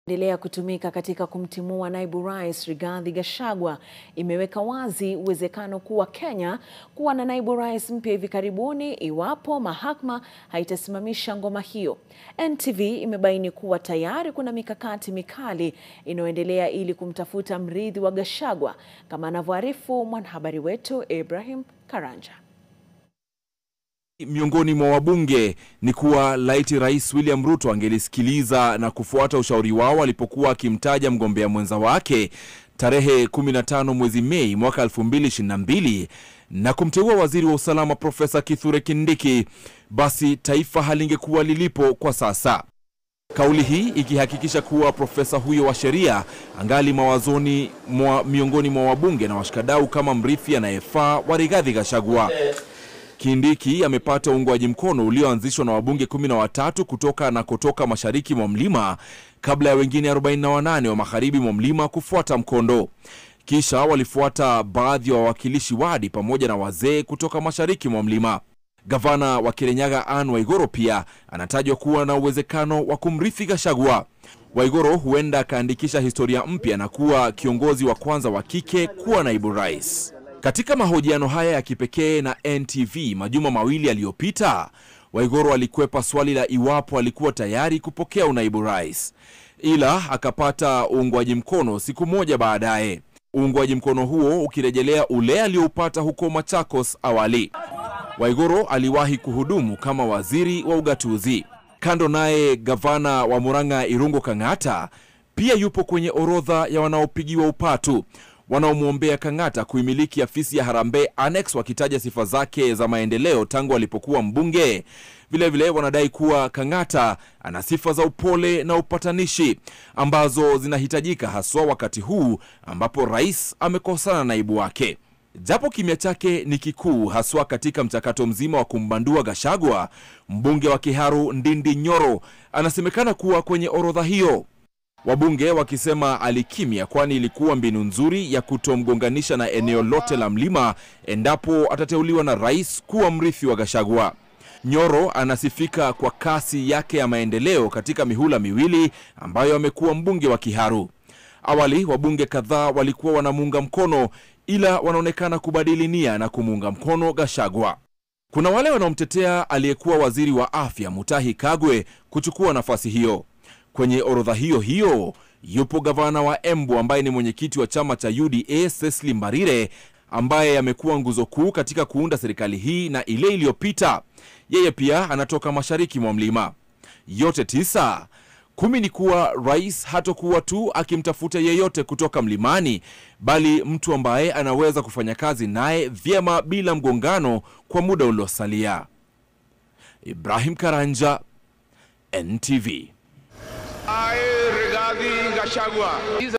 endelea kutumika katika kumtimua naibu rais Rigathi Gachagua imeweka wazi uwezekano kuwa Kenya kuwa na naibu rais mpya hivi karibuni iwapo mahakama haitasimamisha ngoma hiyo. NTV imebaini kuwa tayari kuna mikakati mikali inayoendelea ili kumtafuta mrithi wa Gachagua, kama anavyoarifu mwanahabari wetu Ibrahim Karanja. Miongoni mwa wabunge ni kuwa laiti Rais William Ruto angelisikiliza na kufuata ushauri wao alipokuwa akimtaja mgombea mwenza wake tarehe 15 mwezi Mei mwaka 2022 na kumteua waziri wa usalama Profesa Kithure Kindiki, basi taifa halingekuwa lilipo kwa sasa. Kauli hii ikihakikisha kuwa profesa huyo wa sheria angali mawazoni mwa miongoni mwa wabunge na washikadau kama mrithi anayefaa wa Rigathi Gachagua. Kindiki amepata uungwaji mkono ulioanzishwa na wabunge kumi na watatu kutoka na kutoka mashariki mwa mlima kabla ya wengine 48 wa magharibi mwa mlima kufuata mkondo. Kisha walifuata baadhi ya wa wawakilishi wadi pamoja na wazee kutoka mashariki mwa mlima. Gavana wa Kirinyaga Anne Waigoro pia anatajwa kuwa na uwezekano wa kumrithi Gachagua. Waigoro huenda akaandikisha historia mpya na kuwa kiongozi wa kwanza wa kike kuwa naibu rais. Katika mahojiano haya ya kipekee na NTV majuma mawili yaliyopita, Waigoro alikwepa swali la iwapo alikuwa tayari kupokea unaibu rais, ila akapata uungwaji mkono siku moja baadaye, uungwaji mkono huo ukirejelea ule alioupata huko Machakos awali. Waigoro aliwahi kuhudumu kama waziri wa ugatuzi. Kando naye, gavana wa Murang'a Irungu Kang'ata pia yupo kwenye orodha ya wanaopigiwa upatu wanaomwombea Kang'ata kuimiliki afisi ya Harambee Annex, wakitaja sifa zake za maendeleo tangu alipokuwa mbunge. Vilevile vile wanadai kuwa Kang'ata ana sifa za upole na upatanishi ambazo zinahitajika haswa wakati huu ambapo rais amekosana na naibu wake. Japo kimya chake ni kikuu haswa katika mchakato mzima wa kumbandua Gachagua, mbunge wa Kiharu Ndindi Nyoro anasemekana kuwa kwenye orodha hiyo wabunge wakisema alikimya, kwani ilikuwa mbinu nzuri ya kutomgonganisha na eneo lote la mlima endapo atateuliwa na rais kuwa mrithi wa Gachagua. Nyoro anasifika kwa kasi yake ya maendeleo katika mihula miwili ambayo amekuwa mbunge wa Kiharu. Awali wabunge kadhaa walikuwa wanamuunga mkono, ila wanaonekana kubadili nia na kumuunga mkono Gachagua. Kuna wale wanaomtetea aliyekuwa waziri wa afya Mutahi Kagwe kuchukua nafasi hiyo. Kwenye orodha hiyo hiyo yupo gavana wa Embu ambaye ni mwenyekiti wa chama cha UDA Cecily Mbarire ambaye amekuwa nguzo kuu katika kuunda serikali hii na ile iliyopita. Yeye pia anatoka mashariki mwa mlima. Yote tisa kumi ni kuwa rais hatokuwa tu akimtafuta yeyote kutoka mlimani, bali mtu ambaye anaweza kufanya kazi naye vyema bila mgongano kwa muda uliosalia. Ibrahim Karanja, NTV. Rigathi Gachagua.